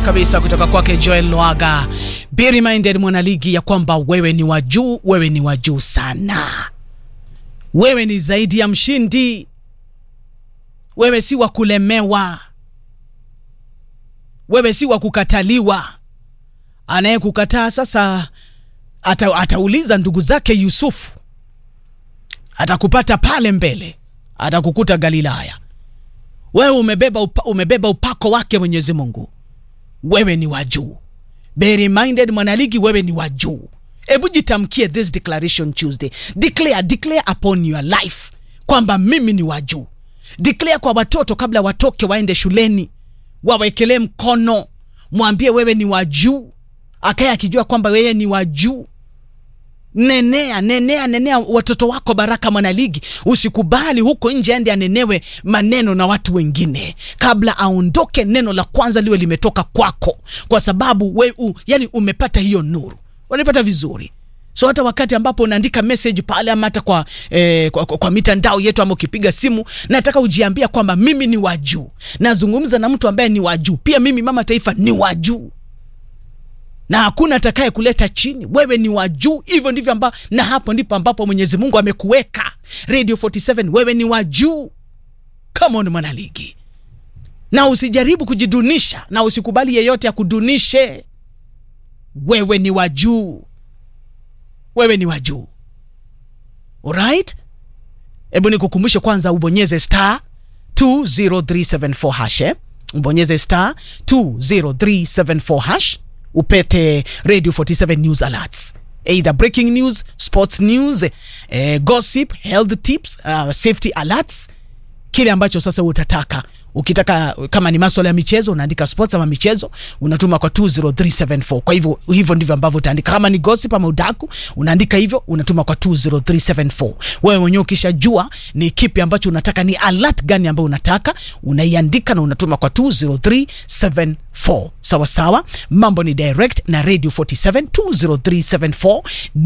kabisa kutoka kwake Joel Lwaga. Be reminded mwanaligi ya kwamba wewe ni wa juu, wewe ni wa juu sana, wewe ni zaidi ya mshindi, wewe si wa kulemewa, wewe si wa kukataliwa. Anayekukataa sasa ata, atauliza ndugu zake Yusufu, atakupata pale mbele, atakukuta Galilaya. Wewe umebeba, upa, umebeba upako wake Mwenyezi Mungu, wewe ni wa juu. Be reminded mwanaligi, wewe ni wa juu. Hebu jitamkie this declaration Tuesday, declare, declare upon your life kwamba mimi ni wa juu. Declare kwa watoto kabla watoke waende shuleni, wawekelee mkono, mwambie wewe ni wa juu, akaye akijua kwamba wewe ni wa juu. Nenea, nenea, nenea watoto wako baraka, mwanaligi. Usikubali huko nje ende anenewe maneno na watu wengine, kabla aondoke, neno la kwanza liwe limetoka kwako, kwa sababu we, u, yani umepata hiyo nuru, unapata vizuri. So hata wakati ambapo unaandika message pale ama hata kwa, eh, kwa, kwa, kwa mitandao yetu ama ukipiga simu, nataka ujiambia kwamba mimi ni wa juu. Nazungumza na mtu ambaye ni wa juu pia. Mimi mama taifa ni wa juu na hakuna atakaye kuleta chini. Wewe ni wa juu, hivyo ndivyo amba, na hapo ndipo ambapo Mwenyezi Mungu amekuweka. Radio 47 wewe ni wa juu. Come on mwanaligi, na usijaribu kujidunisha na usikubali yeyote akudunishe. Wewe ni wa juu, wewe ni wa juu. Alright, hebu nikukumbushe kwanza, ubonyeze star 20374 hash, eh? ubonyeze star 20374 hash upete Radio 47 news alerts, either breaking news, sports news, eh, gossip, health tips, uh, safety alerts, kile ambacho sasa utataka. Ukitaka kama ni maswala ya michezo unaandika sports ama michezo unatuma kwa 20374. Kwa hivyo hivyo ndivyo ambavyo utaandika. Kama ni gossip ama udaku unaandika hivyo unatuma kwa 20374. Wewe mwenyewe ukishajua ni kipi ambacho unataka, ni alert gani ambayo unataka, unaiandika na unatuma kwa 20374. Sawa sawa, mambo ni direct na Radio 47 20374.